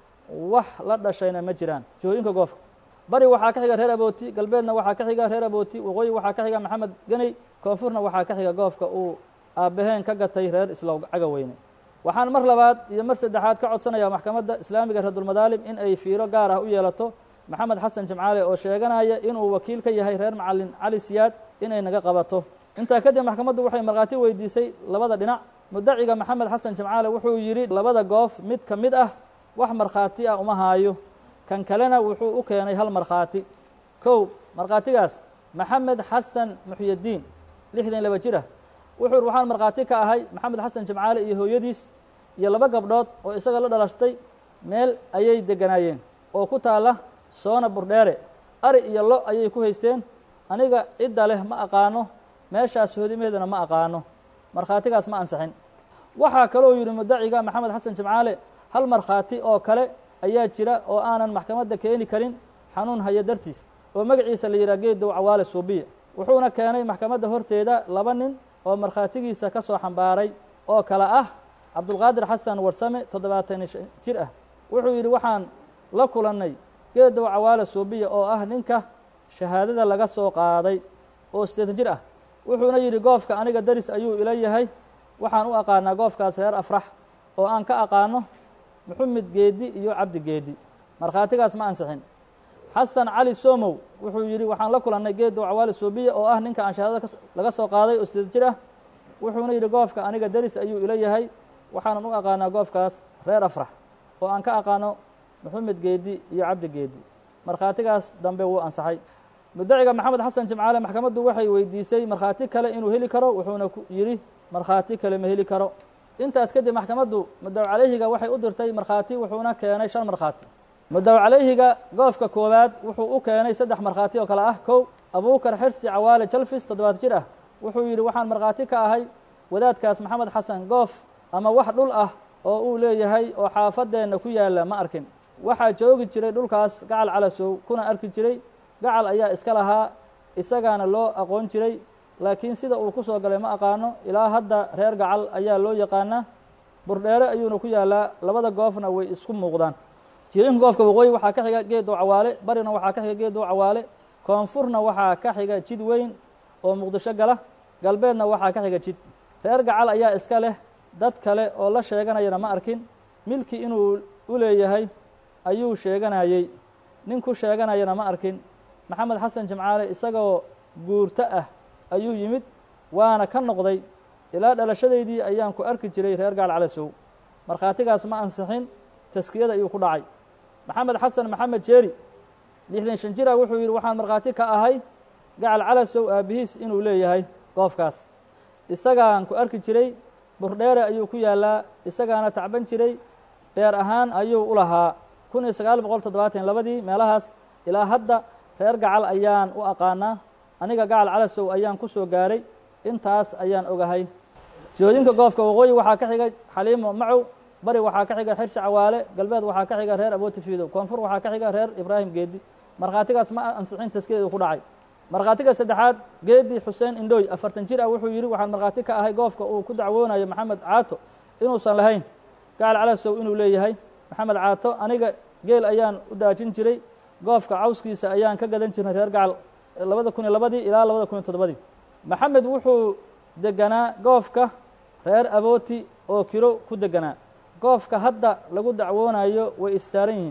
wax la dhashayna ma jiraan jihooyinka goofka bari waxaa ka xiga reer abooti galbeedna waxaa ka xiga reer abooti waqooyi waxaa ka xiga maxamed geney koonfurna waxaa ka xiga goofka uu aabbaheen ka gatay reer islow cagaweyne waxaan mar labaad iyo mar saddexaad ka codsanayaa maxkamadda islaamiga reerdulmadaalim in ay fiiro gaar ah u yeelato maxamed xasan jimcaale oo sheeganaya inuu wakiil ka yahay reer macalin cali siyaad inay naga qabato intaa kadib maxkamaddu waxay markhaati weydiisay labada dhinac mudaciga maxamed xasan jimcaale wuxuu yidhi labada goof mid ka mid ah wax markhaati ah uma haayo kan kalena wuxuu u keenay hal markhaati kow markhaatigaas maxamed xasan muxyadiin lixdan laba jir ah wuxuu uri waxaan markhaati ka ahay maxamed xasan jimcaale iyo hooyadiis iyo laba gabdhood oo isaga la dhalashtay meel ayay deganaayeen oo ku taalla soona burdheere ari iyo lo ayay ku haysteen aniga cidda leh ma aqaano meeshaas hoodimaheedana ma aqaano markhaatigaas ma ansixin waxaa kaloo yidhi mudaciga maxamed xasan jimcaale hal markhaati oo kale ayaa jira oo aanan maxkamadda keeni karin xanuun haya dartiis oo magaciisa la yidhaha geedow cawaale suubiya wuxuuna keenay maxkamadda horteeda laba nin oo markhaatigiisa ka soo xambaaray oo kale ah cabdulqaadir xasan warsame toddobaatan jir ah wuxuu yidhi waxaan la kulannay geedow cawaale suubiya oo ah ninka shahaadada laga soo qaaday oo siddeetan jir ah wuxuuna yidhi goofka aniga daris ayuu ila yahay waxaan u aqaanaa goofkaas reer afrax oo aan ka aqaano maxamed geedi iyo cabdi geedi markhaatigaas ma ansixin xasan cali somow wuxuu yidhi waxaan la kulannay geedow cawaali suubiya oo ah ninka aan shahaadada laga soo qaaday oo sideed jir ah wuxuuna yidhi goofka aniga daris ayuu ila yahay waxaanan u aqaanaa goofkaas reer afrax oo aan ka aqaano maxamed geedi iyo cabdi geedi markhaatigaas dambe wuu ansaxay mudaciga maxamed xasan jimcaale maxkamaddu waxay weydiisay markhaati kale inuu heli karo wuxuuna yidhi markhaati kale ma heli karo intaas kadib maxkamaddu mudaw calayhiga waxay u dirtay markhaati wuxuuna keenay shan markhaati mudaw calayhiga goofka koowaad wuxuu u keenay saddex markhaati oo kale ah kow abuukar xirsi cawaale jalfis toddobaad jir ah wuxuu yidhi waxaan markhaati ka ahay wadaadkaas maxamed xasan goof ama wax dhul ah oo uu leeyahay oo xaafadeenna ku yaalla ma arkin waxaa joogi jiray dhulkaas gacal calasow kuna arki jiray gacal ayaa iska lahaa isagaana loo aqoon jiray laakiin sida uu ku soo galay ma aqaano ilaa hadda reer gacal ayaa loo yaqaanaa burdheere ayuuna ku yaallaa labada goofna way isku muuqdaan jirinka goofka waqooyi waxaa ka xiga geedow cawaale barina waxaa ka xiga geedow cawaale koonfurna waxaa ka xiga jid weyn oo muqdisho gala galbeedna waxaa ka xiga jid reer gacal ayaa iska leh dad kale oo la sheeganayana ma arkin milki inuu u leeyahay ayuu sheeganayey nin ku sheeganayana ma arkin maxamed xasan jimcaale isagoo guurto ah ayuu yimid waana ka noqday ilaa dhalashadaydii ayaan ku arki jiray reer gacal calasow markhaatigaas ma ansixin taskiyada ayuu ku dhacay maxamed xasan maxamed jeeri lixdan shan jira wuxuu yidhi waxaan markhaati ka ahay gacal calasow aabbihiis inuu leeyahay goofkaas isagaan ku arki jiray burdheere ayuu ku yaallaa isagaana tacban jiray beer ahaan ayuu u lahaa kun iyo sagaal boqol toddobaatan labadii meelahaas ilaa hadda reer gacal ayaan u aqaanaa aniga gacal calasow ayaan ku soo gaaray intaas ayaan ogahay jihooyinka goofka waqooyi waxaa ka xiga xaliimo macow bari waxaa ka xiga xirsi cawaale galbeed waxaa ka xiga reer abooti fiidow koonfur waxaa ka xiga reer ibraahim geedi markhaatigaas ma ansixin taskiyadeedu ku dhacay markhaatiga saddexaad geedi xuseen indhooy afartan jir ah wuxuu yidhi waxaan markhaati ka ahay goofka uu ku dacwoonayo maxamed caato inuusan lahayn gacal calasow inuu leeyahay maxamed caato aniga geel ayaan u daajin jiray goofka cawskiisa ayaan ka gadan jirnay reer gacal labada kun iyo labadii ilaa labada kun iyo toddobadii maxamed wuxuu deganaa goofka reer abooti oo kiro ku deganaa goofka hadda lagu dacwoonayo way issaaran yihiin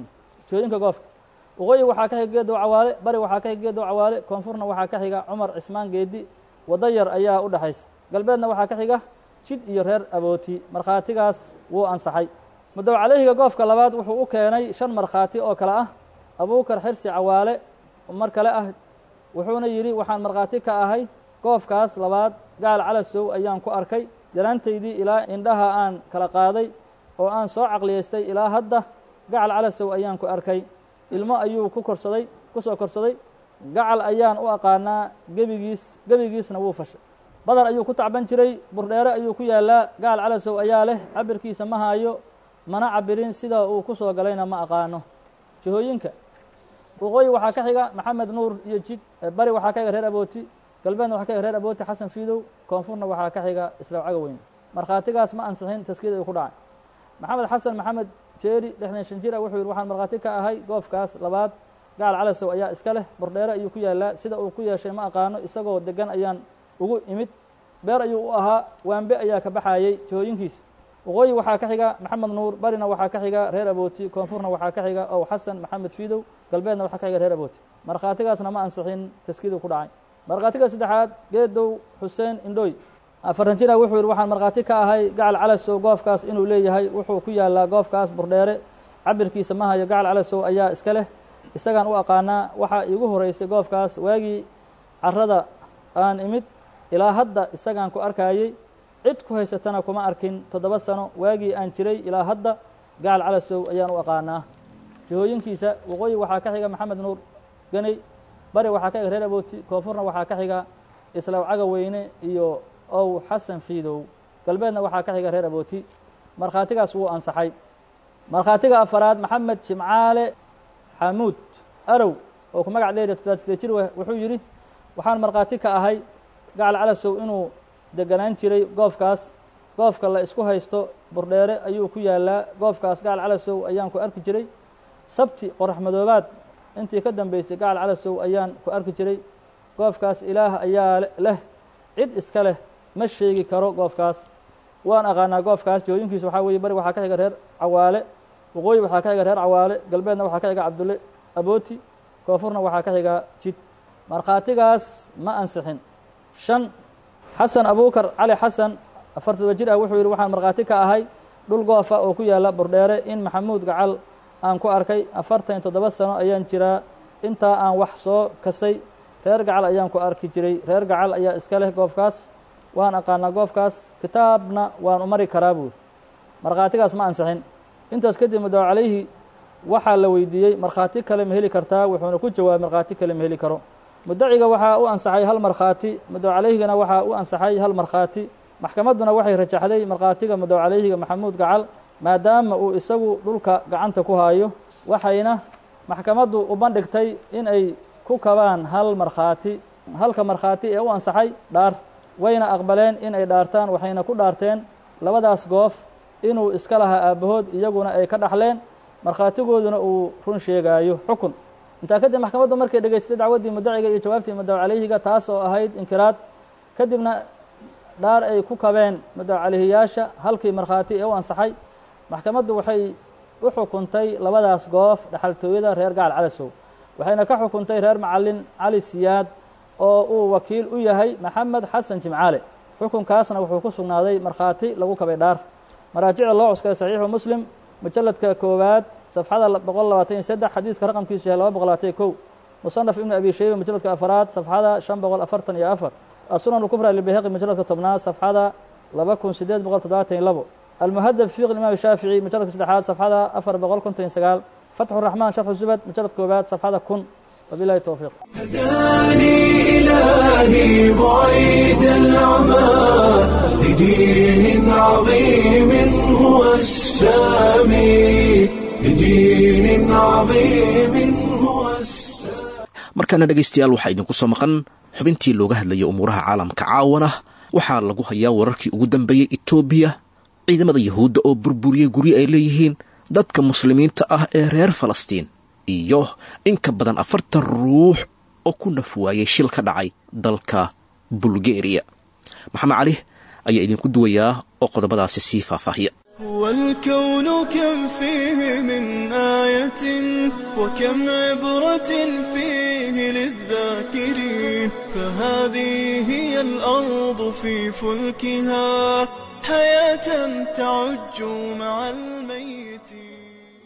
jihooyinka goofka waqooyi waxaa ka xiga geedow cawaale bari waxaa ka xiga geedow cawaale koonfurna waxaa ka xiga cumar cismaan geedi waddo yar ayaa u dhexaysa galbeedna waxaa ka xiga jid iyo reer abooti markhaatigaas wuu ansaxay mudow calayhiga goofka labaad wuxuu u keenay shan markhaati oo kale ah abuukar xirsi cawaale mar kale ah wuxuuna yidhi waxaan markhaati ka ahay goofkaas labaad gaal calasow ayaan ku arkay yaraantaydii ilaa indhaha aan kala qaaday oo aan soo caqliyaystay ilaa hadda gacal calasow ayaan ku arkay ilmo ayuu ku korsaday ku soo korsaday gacal ayaan u aqaanaa gebigiis gebigiisna wuu fashay badar ayuu ku tacban jiray burdheere ayuu ku yaallaa gacal calasow ayaa leh cabirkiisa ma haayo mana cabirin sida uu ku soo galayna ma aqaano jihooyinka waqooyi waxaa ka xiga maxamed nuur iyo jid bari waxaa ka xiga reer abooti galbeedna waxaa ka xiga reer abooti xasan fiidow koonfurna waxaa ka xiga islaw cagaweyn markhaatigaas ma ansixin taskiyada uu ku dhacay maxamed xasan maxamed jeeri lixdan shan jir ah wuxuu yidhi waxaan markhaati ka ahay goofkaas labaad gacal calasow ayaa iska leh burdheere ayuu ku yaallaa sida uu ku yeeshay ma aqaano isagoo degan ayaan ugu imid beer ayuu u ahaa waambe ayaa ka baxayey jihooyinkiisa waqooyi waxaa ka xiga maxamed nuur barina waxaa ka xiga reer abooti koonfurna waxaa ka xiga ow xasan maxamed fiidow galbeedna waxaa ka xiga reer abooti markhaatigaasna ma ansixin taskiyadu ku dhacay markhaatiga saddexaad geedow xuseen indhooy afartan jira wuxuu yidhi waxaan markhaati ka ahay gacal calasow goofkaas inuu leeyahay wuxuu ku yaallaa goofkaas burdheere cabirkiisa ma hayo gacal calasow ayaa iska leh isagaan u aqaanaa waxaa iigu horeysay goofkaas waagii carrada aan imid ilaa hadda isagaan ku arkayey cid ku haysatana kuma arkin toddoba sano waagii aan jiray ilaa hadda gacal calasow ayaan u aqaanaa jihooyinkiisa waqooyi waxaa ka xiga maxamed nuur ganey bari waxaa ka xiga reer abooti koonfurna waxaa ka xiga islaw caga weyne iyo ow xasan fiidow galbeedna waxaa ka xiga reer abooti markhaatigaas wuu ansaxay markhaatiga afaraad maxamed jimcaale xamuud arow oo ku magac dheeriya toddobaad side jir weh wuxuu yidhi waxaan markhaati ka ahay gacal calasow inuu deganaan jiray goofkaas goofka la isku haysto burdheere ayuu ku yaallaa goofkaas gacal calasow ayaan ku arki jiray sabti qorax madoobaad intii ka dambeysay gacal calasow ayaan ku arki jiray goofkaas ilaah ayaa leh cid iska leh ma sheegi karo goofkaas waan aqaanaa goofkaas jihooyinkiisa waxaa weeye bari waxaa ka xiga reer cawaale waqooyi waxaa ka xiga reer cawaale galbeedna waxaa ka xiga cabdulle abooti koonfurna waxaa ka xiga jid markhaatigaas ma ansixin shan xasan abuukar cali xasan afartaba jir ah wuxuu yidhi waxaan markhaati ka ahay dhul goofa oo ku yaalla burdheere in maxamuud gacal aan ku arkay afartan toddoba sano ayaan jiraa intaa aan wax soo kasay reer gacal ayaan ku arki jiray reer gacal ayaa iska leh goofkaas waan aqaanaa goofkaas kitaabna waan u mari karaa buuri markhaatigaas ma ansixin intaas kadib mudow calayhi waxaa la weydiiyey markhaati kale ma heli kartaa wuxuuna ku jawaabay markhaati kale ma heli karo mudaciga waxaa u ansaxay hal markhaati mudow calayhigana waxaa u ansaxay hal markhaati maxkamadduna waxay rajaxday markhaatiga mudow calayhiga maxamuud gacal maadaama uu isagu dhulka gacanta ku haayo waxayna maxkamaddu u bandhigtay in ay ku kabaan hal markhaati halka markhaati ee u ansaxay dhaar wayna aqbaleen in ay dhaartaan waxayna ku dhaarteen labadaas goof inuu iska lahaa aabbahood iyaguna ay ka dhaxleen markhaatigooduna uu run sheegaayo xukun intaa kadib maxkamaddu markay dhegaystay dacwaddii mudaciga iyo jawaabtii mudow calayhiga taas oo ahayd inkiraad kadibna dhaar ay ku kabeen mudow calayhiyaasha halkii markhaati ee u ansaxay maxkamaddu waxay u xukuntay labadaas goof dhexaltooyada reer gacal calasow waxayna ka xukuntay reer macallin cali siyaad oo uu wakiil u yahay maxamed xasan jimcaale xukunkaasna wuxuu ku sugnaaday markhaati lagu kabay dhaar maraajicda loo cuskaday saxiixu muslim mujalladka koowaad safxada boqol labaatan iyo saddex xadiidka raqamkiisu yahay laba boqol labaatan iyo kow musanaf ibnu abi shayba mujalladka afaraad safxada shan boqol afartan iyo afar asunan lkubra libayhaqi mujalladka tobnaad safxada laba kun sideed boqol toddobaatan iyo labo almuhadab fiq imaam shaafici mujalladka saddexaad safxada afar boqol konton iyo sagaal fatxu raxmaan sharxu zubad mujalladka koowaad safxada kun wabilahi towfiiq هداني إلهي بعيد العمى لدين عظيم هو السامي لدين عظيم هو السامي markaana dhegaystayaal waxaa idinku soo maqan xubintii looga hadlayay umuuraha caalamka caawana waxaa lagu hayaa wararkii ugu dambeeyey etoobiya ciidamada yahuudda oo burburiyey guryo ay leeyihiin dadka muslimiinta ah ee reer falastiin iyo in ka badan afartan ruux oo ku naf waayay shil ka dhacay dalka bulgeriya maxamed cali ayaa idinku duwayaa oo qodobadaasi sii faahfaahiya والكون كم فيه من آية وكم عبرة فيه للذاكرين فهذه هي الأرض في فلكها حياة تعج مع الميتين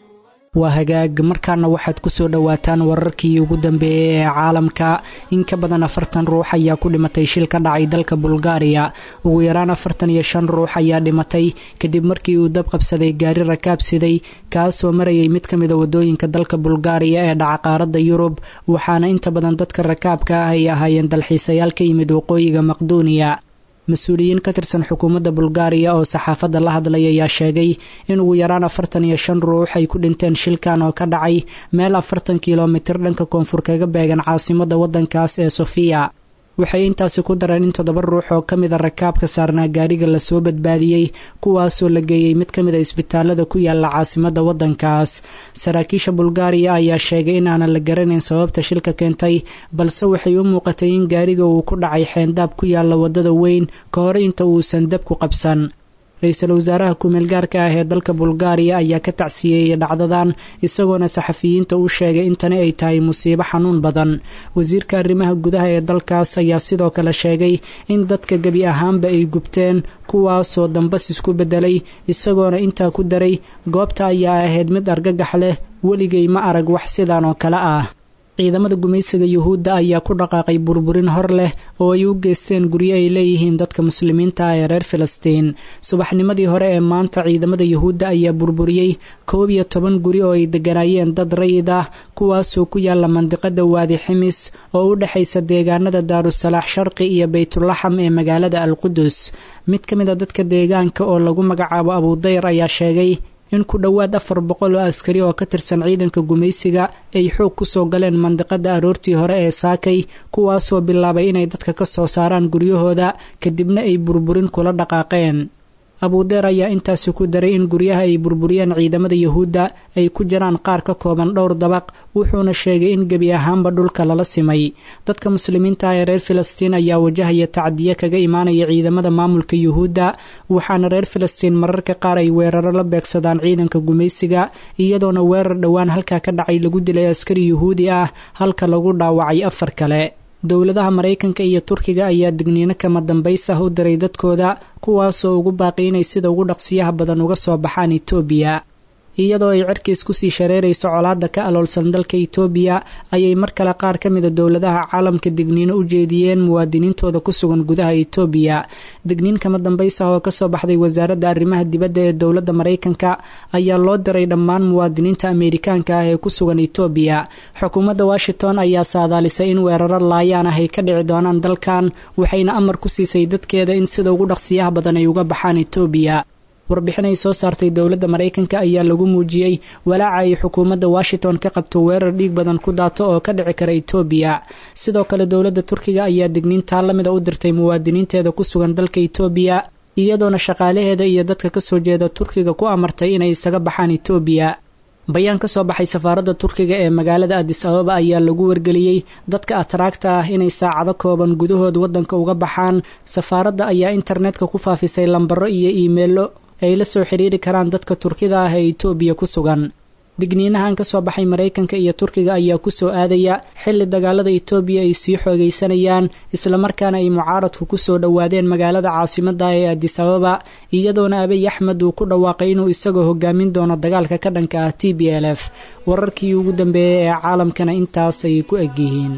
waa hagaag markaana waxaad ku soo dhowaataan wararkii ugu dambeeyey ee caalamka in ka badan afartan ruux ayaa ku dhimatay shil ka dhacay dalka bulgaariya ugu yaraan afartan iyo shan ruux ayaa dhimatay kadib markii uu dab qabsaday gaari rakaab siday kaasoo marayay mid ka mida wadooyinka dalka bulgaariya ee dhaca qaaradda yurub waxaana inta badan dadka rakaabka ah ay ahaayeen dalxiisayaal ka yimid waqooyiga maqduuniya mas-uuliyiin ka tirsan xukuumadda bulgaariya oo saxaafadda la hadlay ayaa sheegay in ugu yaraan afartan iyo shan ruux ay ku dhinteen shilkan oo ka dhacay meel afartan kilomitir dhanka koonfur kaga beegan caasimadda waddankaas ee sofiya waxay intaasi ku dareen in toddoba ruux oo ka mida rakaabka saarnaa gaariga lasoo badbaadiyey kuwaasoo la geeyey mid ka mid a isbitaalada ku yaala caasimadda waddankaas saraakiisha bulgaariya ayaa sheegay in aanan la garanayn sababta shilka keentay balse waxay u muuqatay in gaariga uu ku dhacay xeendaab ku yaala waddada weyn ka hor inta uusan dabku qabsan ra-iisul wasaaraha ku-meel gaarka ah ee dalka bulgaariya ayaa ka tacsiyeeyey dhacdadan isagoona saxafiyiinta u sheegay in tani ay tahay musiibo xanuun badan wasiirka arrimaha gudaha ee dalkaas ayaa sidoo kale sheegay in dadka gebi ahaanba ay gubteen kuwaasoo dambas isku beddelay isagoona intaa ku daray goobta ayaa ahayd mid argagax leh weligay ma arag wax sidan oo kale ah ciidamada gumaysiga yuhuudda ayaa ku dhaqaaqay burburin hor leh oo ay u geysteen guryo ay leeyihiin dadka muslimiinta ah ee reer filistiin subaxnimadii hore ee maanta ciidamada yuhuudda ayaa burburiyey koob iyo toban guri oo ay degganaayeen dad rayid ah kuwaasoo ku yaala mandiqada waadi ximis oo u dhexaysa deegaanada daarusalaax sharqi iyo baytulaxam ee magaalada alqudus mid ka mid a dadka deegaanka oo lagu magacaabo abudayr ayaa sheegay in ku dhowaad afar boqol oo askari oo ka tirsan ciidanka gumaysiga ay xoog ku soo galeen mandiqada aroortii hore ee saakay kuwaasoo bilaabay inay dadka ka soo saaraan guryahooda kadibna ay burburin kula dhaqaaqeen abuudeer ayaa intaasi ku daray in guryaha ay burburiyeen ciidamada yuhuudda ay ku jiraan qaar ka kooban dhowr dabaq wuxuuna sheegay in gebi ahaanba dhulka lala simay dadka muslimiinta ah ee reer filistiin ayaa wajahaya tacdiye kaga imaanaya ciidamada maamulka yuhuudda waxaana reer filistiin mararka qaar ay weeraro la beegsadaan ciidanka gumaysiga iyadoona weerar dhowaan halkaa ka dhacay lagu dilay askari yuhuudi ah halka lagu dhaawacay afar kale dowladaha maraykanka iyo turkiga ayaa digniino kama dambays ah u diray dadkooda kuwaasoo ugu baaqi inay sida ugu dhaqsiyaha badan uga soo baxaan itoobiya iyadoo ay cirkiis kusii shareerayso colaadda ka aloolsan dalka itoobiya ayay mar kale qaar ka mida dowladaha caalamka digniino u jeediyeen muwaadiniintooda ku sugan gudaha itoobiya digniin kama dambays ah oo kasoo baxday wasaaradda arrimaha dibadda ee dowladda maraykanka ayaa loo diray dhammaan muwaadiniinta ameerikaanka ah ee ku sugan itoobiya xukuumadda washington ayaa saadaalisay in weeraro laayaan ah ay ka dhici doonaan dalkan waxayna amar ku siisay dadkeeda in sida ugu dhaqsiyaha badan ay uga baxaan itoobiya warbixin ay soo saartay dowladda maraykanka ayaa lagu muujiyey walaaca ay xukuumadda washington ka qabto weerar dhiig badan ku daato oo ka dhici kara itoobiya sidoo kale dowladda turkiga ayaa digniintaa lamida u dirtay muwaadiniinteeda ku sugan dalka itoobiya iyadoona shaqaalaheeda iyo dadka kasoo jeeda turkiga ku amartay inay isaga baxaan itoobiya bayaan ka soo baxay safaaradda turkiga ee magaalada adis ababa ayaa lagu wargeliyey dadka ataraagta ah inay saacado kooban gudahood waddanka uga baxaan safaaradda ayaa internetka ku faafisay lambaro iyo iimeelo ay la soo xiriiri karaan dadka turkida ah ee itoobiya ku sugan digniinahan ka soo baxay maraykanka iyo turkiga ayaa ku soo aadaya xilli dagaalada itoobiya ay sii xoogaysanayaan islamarkaana ay mucaaradku ku soo dhowaadeen magaalada caasimadda ee adis ababa iyadoona abiy axmed uu ku dhawaaqay inuu isagoo hogaamin doono dagaalka ka dhanka ah t b l f wararkii ugu dambeeyey ee caalamkana intaas ay ku egyihiin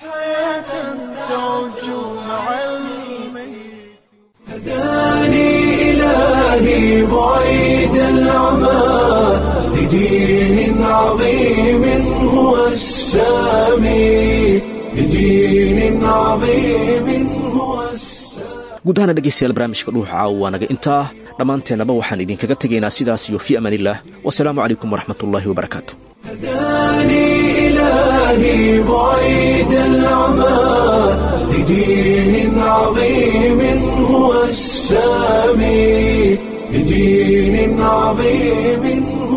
إلهي بعيد العمى لدين عظيم هو السامي لدين عظيم هو السامي guud ahaana dhegaystayaal barnaamijka dhuuxa caawa waa naga intaa dhammaanteennaba waxaan idinkaga tegaynaa sidaas iyo fii amaaniillah wasalaamu calaykum waraxmatullaahi wabarakaatu هداني إلهي بعيد العمى لدين عظيم هو السامي لدين عظيم